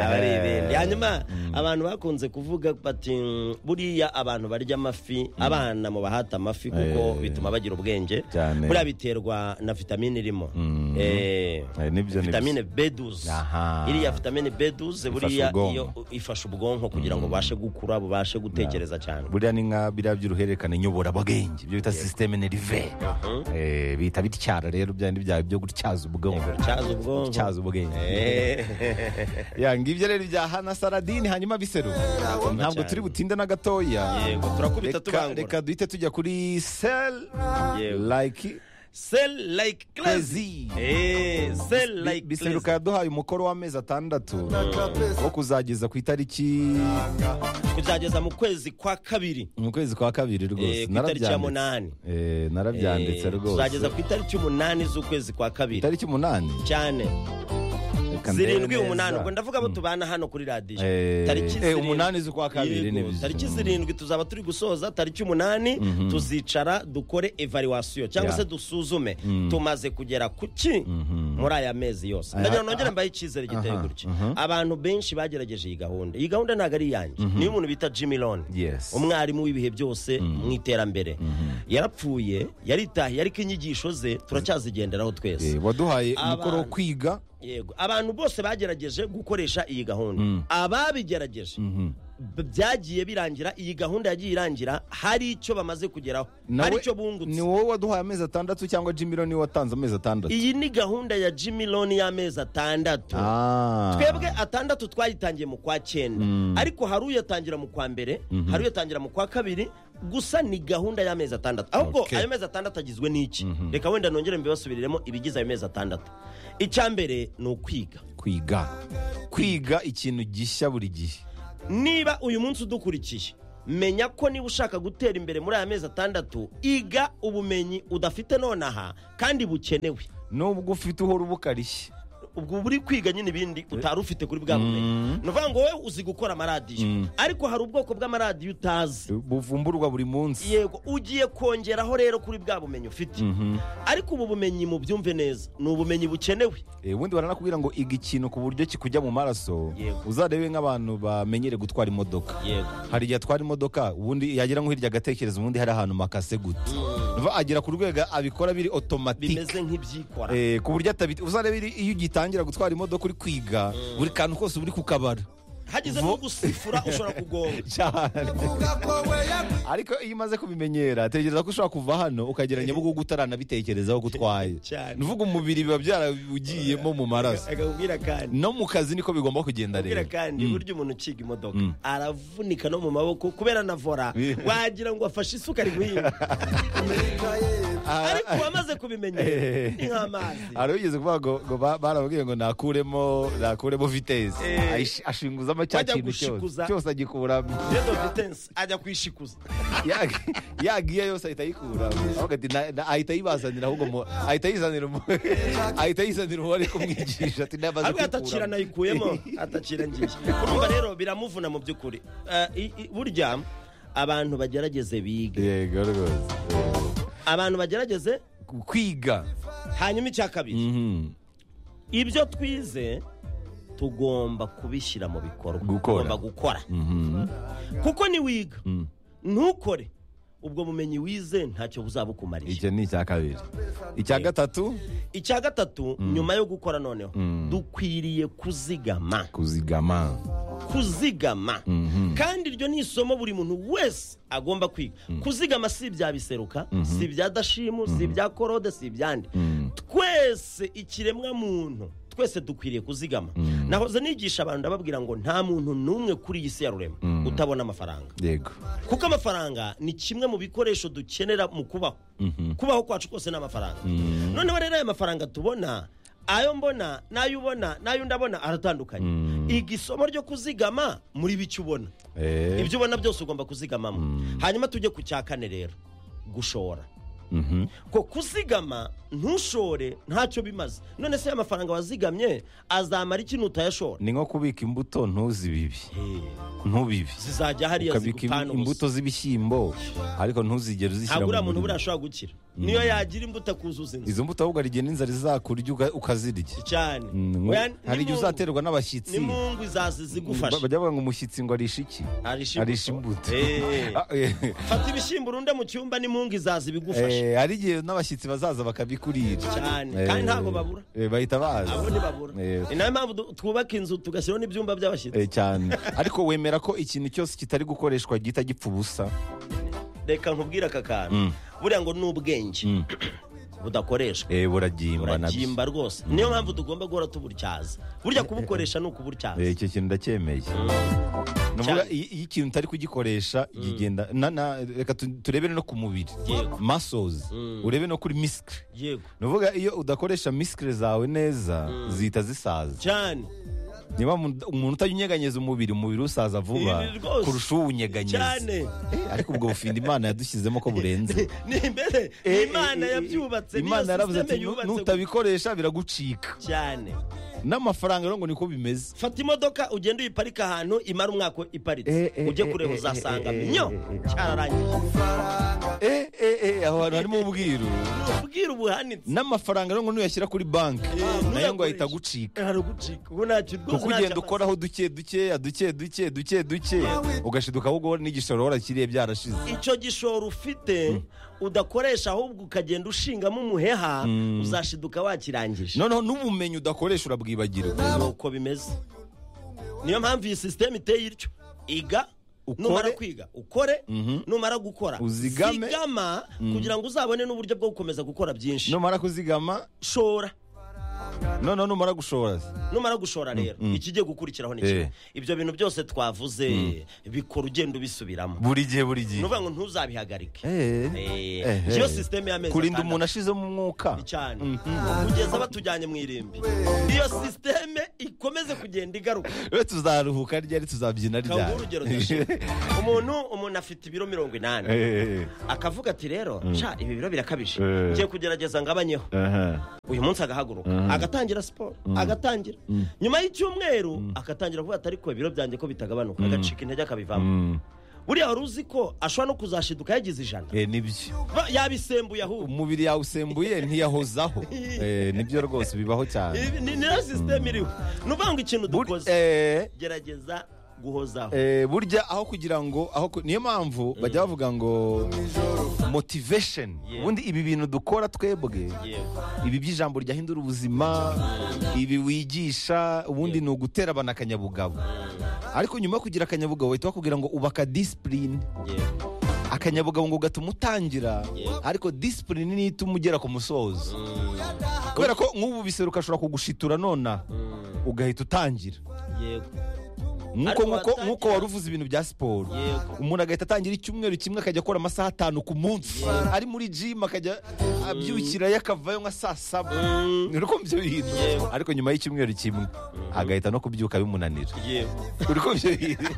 aba ari ibindi hanyuma abantu bakunze kuvuga bati "Mm, buriya abantu barya amafi abana mu bahata amafi Eh. kuko bituma bagira ubwenge Cyane. buriya biterwa na vitamine irimo Mm. Eh, Eh, nibyo, nibyo. vitamine b12 Aha. iriya vitamine b12 buriya iyo ifasha ubwonko kugira ngo bubashe gukura bubashe gutekereza cyane buriya ni nka biriya by'uruhererekane nyoborabwenge ibyo bita sisiteme nerive Eh, bihita bityara rero bya bindi byawe byo gutyaza ubwonko cyaza ubwonko gutyaza ubwenge Eh. ya ngibyo rero bya hana saradini hanyuma biseru ntabwo cyane. turi butinde na gatoya Yego, turakubita Reka- tubangura. reka duhite tujya kuri sel Yego. like Sell like crazy. Crazy. Eh, sell like biseruka crazy. yaduhaye umukoro w'amezi atandatu wo kuzageza ku itariki Kuzageza mu kwezi kwa kabiri. mu kwezi kwa kabiri Eh, rwose ku itariki ya munani. Eh, narabyanditse Eh, Tuzageza rwose ku itariki umunani z'ukwezi kwa kabiri. itariki umunani Cyane. Reka ndebe Zirindwi neza. umunani. Ubwo ndavuga abo tubana hano kuri radiyo. Eh, Tariki eh, zirindwi. umunani z'ukwa kabiri Yego, ni byiza. Tariki zirindwi tuzaba turi gusoza tariki umunani tuzicara dukore evaluation cyangwa Ya. se dusuzume tumaze kugera ku ki muri aya mezi yose. Ndagira ngo nongere mbahe icyizere giteye aha, gutya. Abantu benshi bagerageje iyi gahunda. Iyi gahunda ntabwo ari iyanjye. Niyo umuntu bita Jimmy Loan. Yes. umwarimu w'ibihe byose mu iterambere yarapfuye yaritahiye ariko inyigisho ze turacyazigenderaho twese Eh, waduhaye Abana. umukoro wo kwiga yego abantu bose bagerageje gukoresha iyi gahunda ababigerageje b- byagiye birangira iyi gahunda yagiye irangira hari icyo bamaze kugeraho hari icyo ni bungutse wowe waduhaye amezi atandatu cyangwa jimiro niwe watanze amezi atandatu iyi ni gahunda ya jimmy loni y'amezi atandatu Ah. twebwe atandatu twayitangiye mu kwa cyenda ariko hari uyatangira mu kwa mbere hari uyatangira mu kwa kabiri gusa ni gahunda y'amezi atandatu ahubwo Okay. ayo mezi atandatu agizwe n'iki reka wenda nongere mbibasubiriremo ibigize ayo mezi atandatu icya mbere ni ukwiga kwiga kwiga ikintu gishya buri gihe niba uyu munsi udukurikiye menya ko niba ushaka gutera imbere muri aya mezi atandatu iga ubumenyi udafite nonaha kandi bukenewe nubwo ufite uhora ubukarishye ubwo buri kwiga nyine ibindi utari ufite kuri bwa bumenyi ni ukuvuga ngo wowe uzi gukora amaradiyo ariko hari ubwoko bw'amaradiyo utazi buvumburwa buri munsi yego ugiye kongeraho rero kuri bwa bumenyi ufite ariko ubu bumenyi mu byumve neza ni ubumenyi bukenewe Eh, ubundi baranakubwira ngo iga ikintu ku buryo kikujya mu maraso Yego. uzarebe nk'abantu bamenyere gutwara imodoka yego hari igihe atwara imodoka ubundi yagera nko hirya agatekereza ubundi hari ahantu makase gute Nuva agera ku rwego abikora biri otomatike bimeze nk'ibyikora Eh, ku buryo atabita uzarebe iri- iyo ugitangira gutwara imodoka uri kwiga buri kantu kose uba uri kukabara hageze vo- nko gusifura ushobora kugonga cyane ariko iyo umaze kubimenyera tekereza ko ushobora kuva hano ukagera nyabugogo utaranabitekerezaho gutwaye Cyane. nuvuga umubiri biba byarabugiyemo mu maraso akakubwira kandi no mu kazi niko bigomba kugenda kubera rero kandi burya umuntu uciga imodoka aravunika no mu maboko kubera na vora wagira ngo afashe isuka ari guhinga ariko wamaze kubimenyera Eh. ni nk'amazi hari ugeze kuvuga ngo ngo ba- barababwiye ngo nakuremo nakuremo vitesi Eh. Ayish- ashinguzamo cya Wajya kintu cyose gushikuza. cyose agikuramo Dedo vitensi ajya kwishikuza Yag- yagiye yose ahita ayikuramo Avuga ati, "Na- na- ahita ayibazanira ahubwo mu- ahita ayizanira umu- ahita ayizanira uwari kumwigisha ati namaze ariko kwikuramo." atakira nayikuyemo atakira ngiye urumva rero biramuvuna mu by'ukuri Eh, i- i- burya abantu bagerageze biga yego rwose abantu bagerageze kwiga hanyuma icya kabiri ibyo twize tugomba kubishyira mu bikorwa Gukora. tugomba gukora kuko niwiga ntukore ubwo bumenyi wize ntacyo buzabukumarira icyo ni icya kabiri icya gatatu icya gatatu nyuma yo gukora noneho dukwiriye kuzigama kuzigama kuzigama kandi iryo ni isomo buri muntu wese agomba kwiga kuzigama si ibya biseruka si ibya dashimu si ibya korode si ibyandi twese ikiremwa muntu twese dukwiriye kuzigama nahoze nigisha abantu ndababwira ngo nta muntu n'umwe kuri iyi si ya rurema utabona amafaranga yego kuko amafaranga ni kimwe mu bikoresho dukenera mu kubaho kubaho kwacu kose ni amafaranga noneho rero aya mafaranga tubona ayo mbona n'ayo ubona n'ayo ndabona aratandukanye iga isomo ryo kuzigama muri bike ubona Eh, ibyo ubona byose ugomba kuzigamamo hanyuma tujye ku cya kane rero gushora mhm. ko kuzigama ntushore ntacyo bimaze none se aya mafaranga wazigamye azamara iki nutayashora ni nko kubika imbuto ntuzi bibi ntubibi zizajya hariya ukabika ibi- zigupfana ubusa imbuto z'ibishyimbo ariko ntuzigere uzishyira ntabwo uriya muntu murima. buriya ashobora gukira niyo yagira imbuto akuzuza inzu izo mbuto ahubwo hari igihe n'inzara izakurya uka- ukazirya cyane Mm, ngo- Oya, hari igihe n'imungu- uzaterwa n'abashyitsi n'imungu izaza zigufasha Ba- bajya bavuga ngo umushyitsi ngo arisha iki Arisha arisha imbuto. imbuto Eh. Ah, eh. fata ibishyimbo urunde mu cyumba n'imungu izaza ibigufasha Eh, hari igihe n'abashyitsi bazaza bakabikurira cyane Eh, kandi ntabwo babura eh, bahita baza abo ntibabura Eh, ni nayo mpamvu du- twubaka inzu tugashyiraho n'ibyumba by'abashyitsi eh, cyane ariko wemera ko ikintu cyose kitari gukoreshwa gihita gipfa ubusa reka nkubwire aka kantu buriya ngo ni ubwenge budakoreshwa Eh, buragimba nabyo buragimba rwose niyo mpamvu tugomba guhora tuburtyaza burya kubukoresha ni Eh, ukuburtyaza icyo kintu ndacyemeye Nuvuga Cyane. iyo iyo ikintu utari kugikoresha kigenda na- na- reka tu- turebere no ku mubiri Yego. masozi urebe no kuri misikire yego nuvuga iyo udakoresha misikire zawe neza zihita zisaza cyane niba mu- umuntu utajya unyeganyeza umubiri umubiri usaza vuba Ibi rwose. kurusha uwunyeganyeza cyane Eh, ariko ubwo bufinda imana yadushyizemo ko burenze ni imbere Eh, imana eh, eh, yabyubatse niyo imana yaravuze ati systeme "Nu- yubatse nutabikoresha biragucika cyane n'amafaranga rero ngo niko bimeze fata imodoka ugende uyiparike ahantu imara umwaka iparitse Eh, eh, ujye eh, kureba eh, uzasanga eh, eh, minyo eh, eh. cyararangiye eh, eh, eh, aho hantu harimo ubwiru ubwira ubuhanitse n'amafaranga rero ngo nuyashyira kuri banki nayo ngo ahita nuyakoresha. agucika hari ugucika ubu ntacyo rwose kuko ntacyo ugenda amaze. ukoraho duke dukeya duke duke duke duke ugashiduka ahubwo n'igishoro warakiriye byarashize icyo gishoro ufite udakoresha ahubwo ukagenda ushingamo umuheha uzashiduka wakirangije noneho n'ubumenyi udakoresha urabwibagirwa nuko bimeze niyo mpamvu iyi sisiteme iteye ityo iga Ukore. numara kwiga ukore Mhm. numara gukora Uzigame. zigama kugira ngo uzabone n'uburyo bwo gukomeza gukora byinshi numara kuzigama shora noneho numara gushora se. numara gushora rero ikigiye gukurikiraho ni kimwe Eh. ibyo bintu byose twavuze bikora ugenda ubisubiramo buri gihe buri gihe ni ukuvuga ngo ntuzabihagarike Eh. Eh, Eh, iyo eh. sisiteme y'amezi kurinda atandatu. umuntu ashizemo umwuka cyane kugeza batujyanye mu irimbi iyo sisiteme ikomeze kugenda igaruka we tuzaruhuka ryari tuzabyina kaguha ryari urugero ndashima umuntu umuntu afite ibiro mirongo inani Eh, eh, akavuga ati rero nca ibi biro birakabije Eh. ngiye kugerageza ngabanyeho eh. Aha. uyu munsi agahaguruka agatangira siporo agatangira nyuma y'icyumweru agatangira kuvuga ati ariko ibiro byanjye ko bitagabanuka agacika intege akabivamo Mm. buriya wari uzi ko ashobora no kuzashiduka yagize ijana Eh, nibyo Ba- yabisembuye ahubwo umubiri yawe usembuye ntiyahozaho Eh, nibyo rwose bibaho cyane Ibi- ni ni nayo sisiteme iriho ni ukuvuga ngo ikintu Bur- dukoze eh, gerageza guhozaho eh, burya aho kugira ngo aho ku- niyo mpamvu bajya bavuga ngo motivation Yeah. ubundi ibi bintu dukora twebwe Yewe. ibi by'ijambo ryahindura ubuzima ibi wigisha ubundi ni ugutera abantu akanyabugabo ariko nyuma yo kugira akanyabugabo bahita bakubwira ngo ubaka disipurine Yewe. akanyabugabo ngo gatuma utangira ariko disipurine niyo ituma ugera ku musozo kubera ko nk'ubu biseruka ashobora kugushitura nona ugahita utangira Yego. nk'uko Ariko nk'uko watangira- nk'uko wari uvuze ibintu bya siporo Yego. umuntu agahita atangira icyumweru kimwe akajya akora amasaha atanu ku munsi ari muri jimu akajya abyukira yakavayo nka saa saba uri kumva ibyo bintu Yego. ariko nyuma y'icyumweru kimwe agahita no kubyuka bimunanira Yego. uri kumva ibyo bintu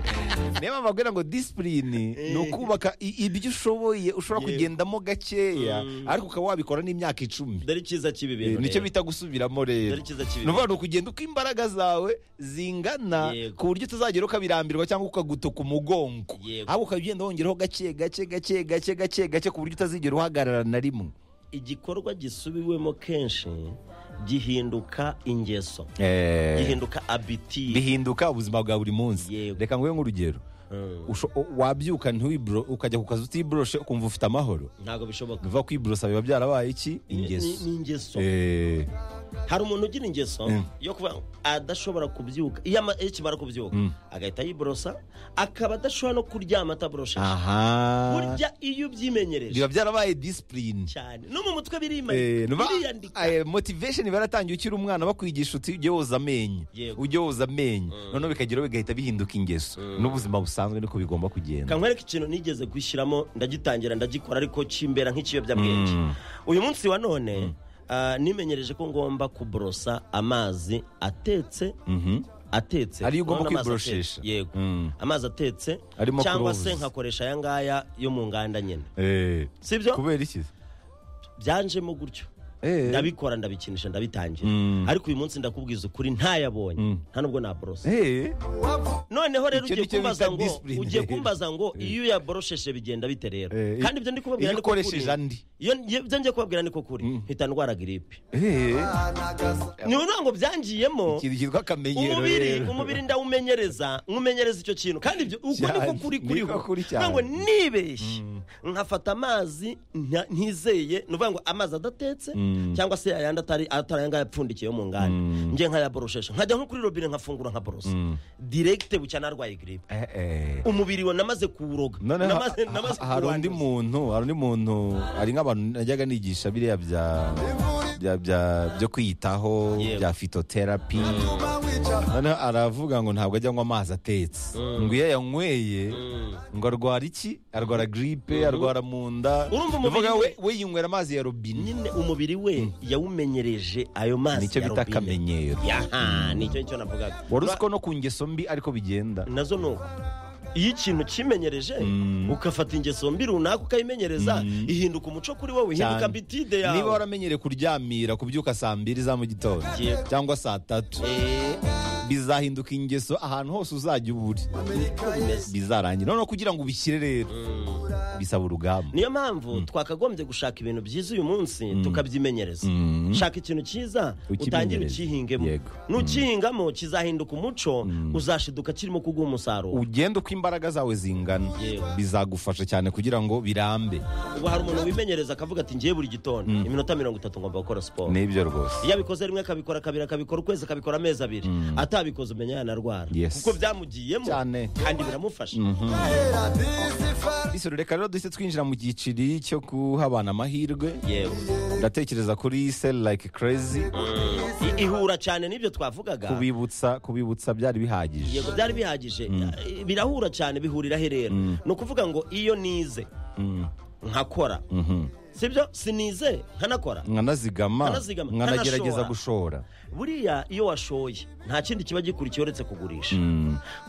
niyo mpamvu ababwira ngo disipurine ni ukubaka i- ibyo ushoboye ushobora Yego. kugendamo gakeya ariko ukaba wabikora n'imyaka icumi dore icyiza cy'ibi Eh, bintu nicyo rero. bita gusubiramo rero Dore icyiza cy'ibi ni ukuvuga ngo kugenda uko imbaraga zawe zingana Yego. ku buryo utazagera ukabirambirwa cyangwa ukagutuka umugongo Yego. ahubwo ukaba ugenda wongeraho gake gake gake gake gake gake ku buryo utazigera uhagarara na rimwe igikorwa gisubiwemo kenshi gihinduka ingeso gihinduka abiti bihinduka ubuzima bwa buri munsi Yego. reka nguhe nk'urugero Usho- o- wabyuka ntiwibro ukajya ku kazi utiboroshe ukumva ufite amahoro ntabwo bishoboka biva kwiborosa biba byarabaye iki Ni- ni ingeso ingeso Eh, hari umuntu ugira ingeso yo kuba adashobora kubyuka iyo ama- iyo akimara kubyuka agahita yiborosa akaba adashobora no kuryama ataborosheje aha burya iyo biba ubyimenyereje byarabaye disipurine cyane no mu mutwe Eh, birimanika nuba- biriyandika eh, motivation baratangiye ukiri umwana bakwigisha uti ujye woza amenyo Yego. ujye woza amenyo noneho bikageraho bigahita bihinduka ingeso n'ubuzima busanzwe niko bigomba kugenda kankwereka ikintu nigeze gushyiramo ndagitangira ndagikora ariko kimbera nk'ikiyobyabwenge uyu munsi wa none ah, nimenyereje ko ngomba kuborosa amazi atetse atetse Ariyo ugomba Urabona amazi kwiboroshesha. atetse, yego Mm. amazi atetse Arimo cyangwa cloves. se nkakoresha aya ngaya yo mu nganda nyine Eh, sibyo kubera iki byanjemo gutyo Eh. ndabikora ndabikinisha ndabitangira Mm. ariko uyu munsi ndakubwiza ukuri ntayabonye nta nubwo naborose Eh, noneho rero Icyo ugiye nicyo kumbaza bita ngo discipline. ugiye kumbaza ngo iyo uyaborosheshe bigenda bite rero Eh, kandi ibyo ndi kubabwira iyo ni ko kuri. ukoresheje andi. Iyo- ibyo ngiye kubabwira ni ko kuri mpita ndwara giripe eh, ni ukuvuga ngo byangiyemo ikintu cyitwa akamenyero umubiri rero. umubiri ndawumenyereza nywumenyereza icyo kintu kandi ibyo uko Cyane, niko kuri niko kuriho kuri cyane. Ni ukuvuga ngo nibeshye nkafata amazi nta- ntizeye ni ukuvuga ngo amazi adatetse cyangwa se ayandi atari atari aya ngaya apfundikiye yo mu nganda njye nkayaboroshesha nkajya nko kuri robine nkafungura nkaborosa diregite bucya narwaye giripe Eh, eh. umubiri we namaze kuwuroga noneho namaze ha- namaze ha- hari undi kuwanduza. muntu hari undi muntu hari nk'abantu najyaga nigisha biriya bya bya- bya- byo kwiyitaho Yego. bya fitoterapi noneho aravuga ngo ntabwo ajya anywa amazi atetse ngo iyo ayanyweye ngo arwara iki arwara giripe arwara mu nda Urumva umubiri Bivuga we we- we yinywera amazi ya robine nyine umubiri we yawumenyereje ayo mazi nicyo ya bita robine. akamenyero yaha nicyo nicyo navugaga wari uzi Ba- ko no ku ngeso mbi ariko bigenda nazo ni uko iyo ikintu kimenyereje ugafata ingeso mbi runaka ukayimenyereza ihinduka umuco kuri wowe ihinduka Cyane. ambitide niba yawe waramenyereye kuryamira kubyuka saa mbiri za mu gitondo Yego. cyangwa saa tatu Eh, bizahinduka ingeso ahantu hose uzajya uba uri bizarangira noneho kugira ngo ubishyire rero bisaba urugamba niyo mpamvu twakagombye gushaka ibintu byiza uyu munsi tukabyimenyereza Mm. shaka ikintu cyiza Ukimenyereze. utangire ukihingemo Yego. nukihingamo kizahinduka umuco uzashiduka kirimo kuguha umusaruro ugenda uko imbaraga zawe zingana Yego. bizagufasha cyane kugira ngo birambe ubu hari umuntu wimenyereza akavuga ati ngiye buri gitondo iminota mirongo itatu ngomba gukora siporo nibyo rwose iyo abikoze rimwe akabikora kabiri akabikora ukwezi akabikora amezi abiri atabikoze umenya yanarwara Yes. kuko byamugiyemo Cyane. kandi biramufasha bisoro reka rero duhise twinjira mu giciri cyo guha abana amahirwe yewe ndatekereza kuri sel like crazy I- ihura cyane n'ibyo twavugaga kubibutsa kubibutsa byari bihagije yego byari bihagije birahura cyane bihurira rero ni ukuvuga ngo iyo nize nkakora sibyo sinize nkanakora nkanazigama Nkanazigama, nkanagerageza nkanashora. gushora buriya iyo washoye nta kindi kiba gikurikiye uretse kugurisha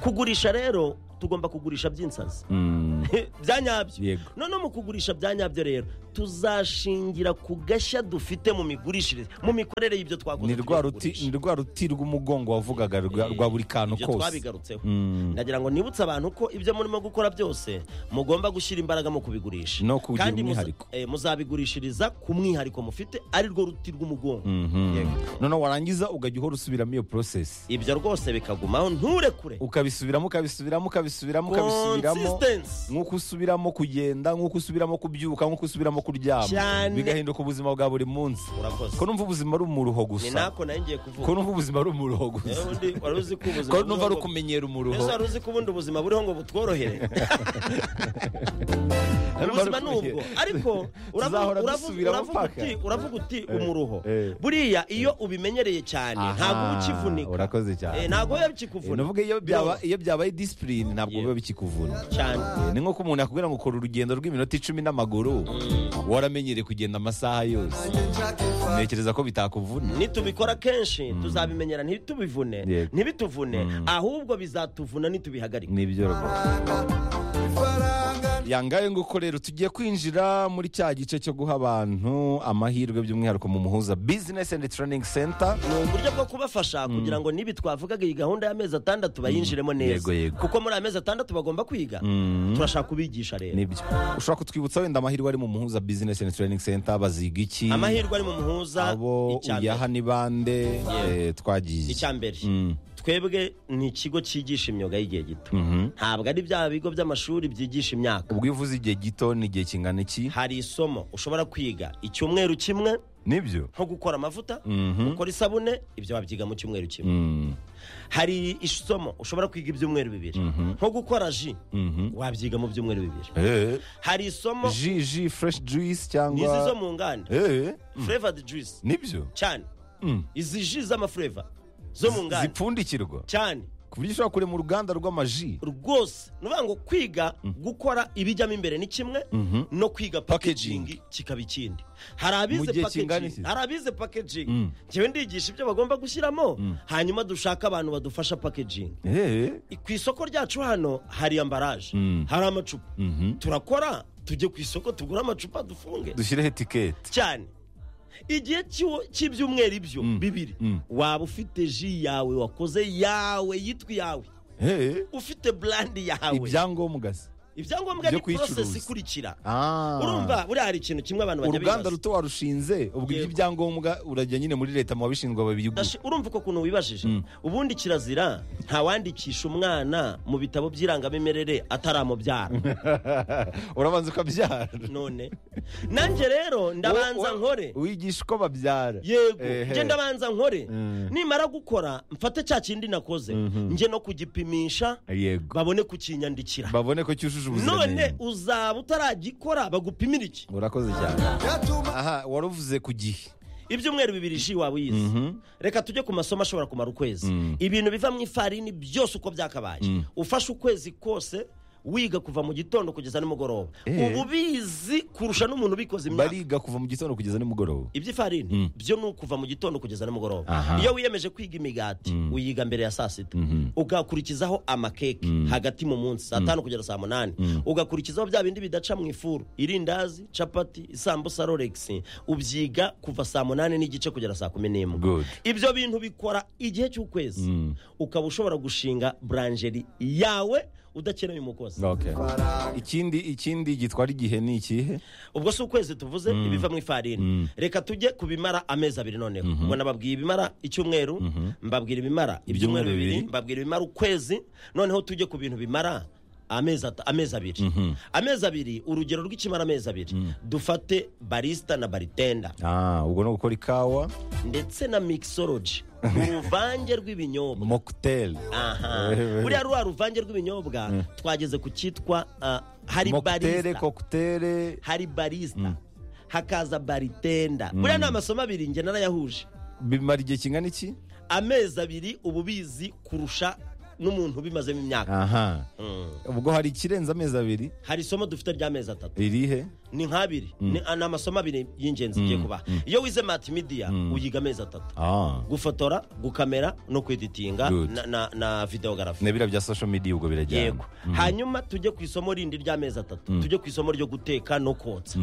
kugurisha rero tugomba kugurisha by'insazi Mm. bya nyabyo Yego. noneho mu kugurisha bya nyabyo rero tuzashingira ku gashya dufite mu migurishirize mu mikorere y'ibyo twakoze ni tugiye rwa ruti kugurisha. ni rwa ruti rw'umugongo wavugaga rwa rwa buri kantu ibyo kose twabigarutseho Mm. ndagira ngo nibutse abantu ko ibyo murimo gukora byose mugomba gushyira imbaraga mu kubigurisha No kuwugira Kandi muza- umwihariko. eh, muzabigurishiriza ku mwihariko mufite ari rwo ruti rw'umugongo Yego. noneho warangiza ukajya uhora usubiramo iyo porosesi ibyo rwose bikagumaho nturekure ukabisubiramo ukabisubiramo ukabisubiramo ukabisubiramo Consistency. nk'uko usubiramo kugenda nk'uko usubiramo kubyuka nk'uko usubiramo kuryama Cyane. bigahinduka ubuzima bwa buri munsi urakoze ko numva ubuzima ari umuruho ni gusa nako nari ngiye ko kuvuga numva ubuzima ari umuruho gusa Eh, undi wari uzi ko ubuzima ko numva ari buriho ngo- ukumenyera umuruho Ese wari uzi ko ubundi ubuzima buriho ngo butworohere ubuzima ni ubwo ariko uravu- Tuzahora uravu- dusubiramo uravuga paka. uti- uravuga uti umuruho eh. buriya iyo ubimenyereye cyane Aha, ntabwo uba ukivunika urakoze cyane. Eh, ntabwo biba Eh, bikikuvuna navuga iyo byaba- iyo byabaye disipurine ntabwo Yego. biba bikikuvuna Biroroha cyane Eh, ni nk'uko umuntu yakubwira ngo ukora urugendo rw'iminota icumi n'amaguru waramenyereye kugenda amasaha yose ntekereza ko bitakuvuna nitubikora kenshi tuzabimenyera ntitubivune Yego. ntibituvune ahubwo bizatuvuna nitubihagarika nibyo rwose yangaye nguko rero tugiye kwinjira muri cya gice cyo guha abantu amahirwe by'umwihariko mu muhuza business and training center ni uburyo bwo kubafasha kugira ngo nibi twavugaga iyi gahunda y'amezi atandatu bayinjiremo neza Yego, yego. kuko muri aya mezi atandatu bagomba kwiga turashaka kubigisha rero nibyo ushobora kutwibutsa wenda amahirwe ari mu muhuza business and training center baziga iki amahirwe ari mu muhuza abo icya mbere. uyaha ni bande eh, twagiye icya mbere twebwe ni ikigo cyigisha imyuga y'igihe gito ntabwo ari bya bigo by'amashuri byigisha imyaka ubwo iyo uvuze igihe gito ni igihe kingana iki hari isomo ushobora kwiga icyumweru kimwe nibyo nko gukora amavuta Mhm. gukora isabune ibyo wabyiga mu cyumweru kimwe Mm. hari isomo ushobora kwiga ibyumweru bibiri nko gukora ji wabyiga mu byumweru bibiri Eh. hari isomo ji ji fresh juice n'izi zo cyangwa mu nganda Eh, flavored juice nibyo cyane Mm. izi ji z'amafureva zo mu nganda zipfundikirwa cyane ku buryo ushobora kurema uruganda rw'amaji rwose ni ukuvuga ngo kwiga gukora ibijyamo imbere ni kimwe no kwiga Packaging. packaging kikaba ikindi hari abize gihe kingana iki? packaging hari abize packaging njyewe ndigisha ibyo bagomba gushyiramo hanyuma dushaka abantu badufasha packaging Eh. ku isoko ryacu hano hari ambaraje hari amacupa turakora tujye ku isoko tugure amacupa dufunge dushyireho etiketi cyane igihe cy'u- cy'ibyumweru ibyo bibiri waba ufite ji yawe wakoze yawe yitwa iyawe Eh. ufite burandi yawe ibyangombwa se ibyangombwa Byo ni porosesi kuyicuruza. ikurikira Ah. urumva buriya hari ikintu kimwe abantu bajya uruganda bibaza ruto warushinze ubwo Yego. iby'ibyangombwa urajya nyine muri leta mu babishinzwe babiyigura Ashi- urumva uko kuntu wibajije ubundi kirazira ntawandikisha umwana mu bitabo by'irangamimerere ataramubyara urabanza ukabyara none nanjye rero Wo- ndabanza wo- nkore wigisha uko babyara yego Ehe. njye ndabanza nkore nimara gukora mfate cya kindi nakoze njye no kugipimisha yego babone kukinyandikira babone ko cyujuje none ubuziranenge uzaba utaragikora bagupimira iki urakoze cyane aha wari uvuze ku gihe ibyumweru bibiri ji waba uyizi reka tujye ku masomo ashobora kumara ukwezi ibintu biva mu ifarini byose uko byakabaye ufashe ukwezi kose wiga kuva mu gitondo kugeza nimugoroba Eh. uba ubizi kurusha n'umuntu ubikoze imyaka bariga kuva mu gitondo kugeza nimugoroba iby'ifarini byo ni ukuva mu gitondo kugeza nimugoroba Aha. iyo wiyemeje kwiga imigati uyiga mbere ya saa sita ugakurikizaho amakeke hagati mu munsi saa tanu kugera saa munani ugakurikizaho bya bindi bidaca mu ifuru irindazi capati isambusa roregisi ubyiga kuva saa munani n'igice kugera saa kumi n'imwe Good. ibyo bintu bikora igihe cy'ukwezi ukaba ushobora gushinga buranjeri yawe udakenewe umukozi Okay. ikindi ikindi gitwara igihe ni ikihe ubwo si ukwezi tuvuze ibiva mu ifarini reka tujye ku bimara amezi abiri noneho ngo nababwira ibimara icyumweru mbabwira ibimara ibyumweru Ibyumweru bibiri bibiri. mbabwira ibimara ukwezi noneho tujye ku bintu bimara amezi at- amezi abiri amezi abiri urugero rw'ikimara amezi abiri dufate barisita na baritenda ah ubwo ni ugukora ikawa ndetse na mixology uruvange rw'ibinyobwa mocktail aha buriya rwa ruvange rw'ibinyobwa twageze ku cyitwa ah, hari mocktail barista cocktail hari barista hakaza baritenda buriya ni amasomo abiri njye narayahuje bimara igihe kingana iki amezi abiri uba ubizi kurusha n'umuntu ubimazemo imyaka aha Mm. ubwo hari ikirenze amezi abiri hari isomo dufite ry'amezi atatu irihe ni nk'abiri ni ni amasomo abiri y'ingenzi igiye kuba iyo wize matimidiya uyiga amezi atatu ah gufotora gukamera no kweditinga Good. na- na- na videogarafi nebira bya social media ubwo birajyana yego hanyuma tujye ku isomo rindi ry'amezi atatu tujye ku isomo ryo guteka no kotsa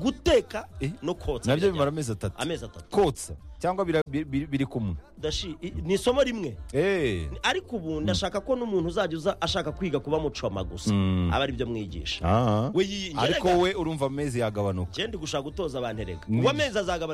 guteka Eh? no kotsa nabyo birajyana. bimara amezi atatu amezi atatu kotsa cyangwa bira- bi- bi- biri kumwe Dashi, i- ni isomo rimwe Eh, ariko ubu ndashaka ko n'umuntu uzajya uza ashaka kwiga kuba mucoma gusa aba ari byo mwigisha ah. we yiyingerega ariko we urumva amezi yagabanuka njye ndi gushaka gutoza abantu erega Ni- uwo amezi azagabanuka